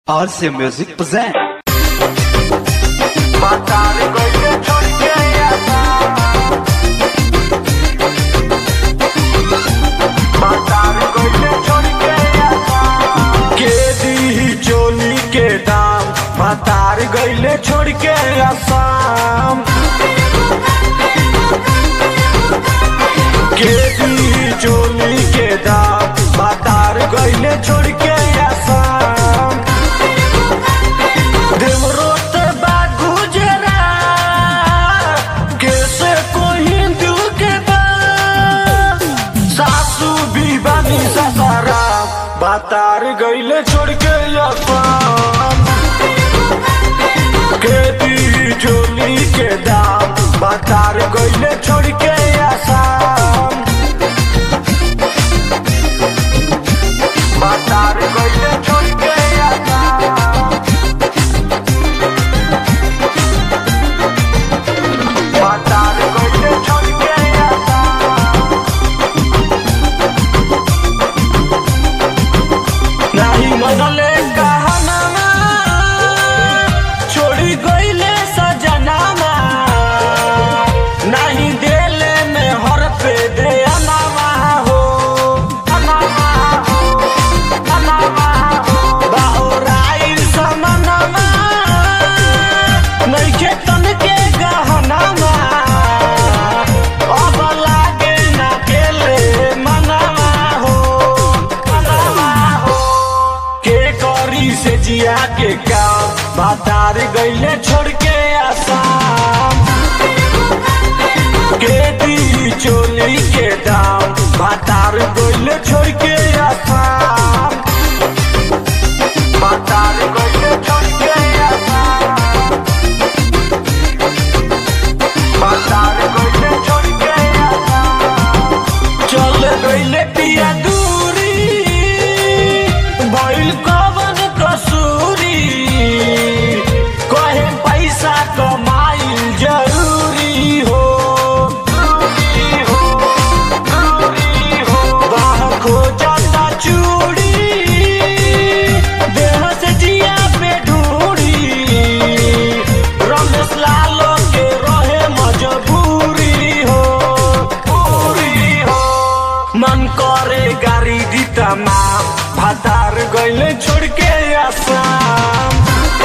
RC Music present. matar coche choque matar coche choque के दी चोली के दाम मातार गईले छोड़ के आसाम के दी चोली के दाम मातार गईले छोड़ के आसाम देवरोत बा गुजरा कैसे कोई दिल के बा सासू भी बानी ससारा बातार गईले छोड़ के असाम खेती चोली के दाम बातार गईले छोड़ के आसाम बातार गईले छोड़ के आसाम मातार कोइले छोड़ के आता नाही मनले कहनामा छोड़ी गईले सजनामा नाही देले में हर पे दे अनामा हो अनामा हो अनामा हो बाहुराइल समनमा नइखे तन के गहनामा अब लागे ना केले मनामा हो मनामा हो के करी से जिया के काम बातार गईले छोड़ के आसाम के दी चोली के दाम बातार गईले छोड़ के आसाम बातार गईले छोड़ के आसाम बातार गईले छोड़ के आसाम चल गईले पिया दूरी भइल कवन कसूरी कहे पैसा कमाइल जरूरी हो जरूरी हो जरूरी हो बाह खोजता चूड़ी देह से जिया पे ढूंढी रमेश लालो के रहे मजबूरी हो पूरी हो मन करे गाड़ी दी तमाम भातार गईले छोड़ के आसाम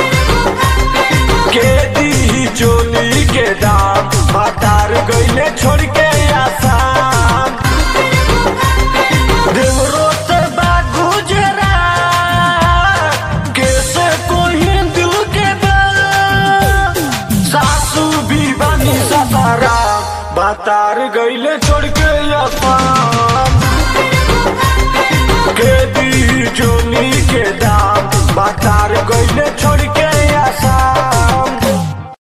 के दी चोली के दाम भातार गईले छोड़ के आसाम देवरोत बा गुजरा कैसे कोई दिल के बा सासू भी बानी ससारा बातार गईले छोड़ के आसाम के दी चोली के दाम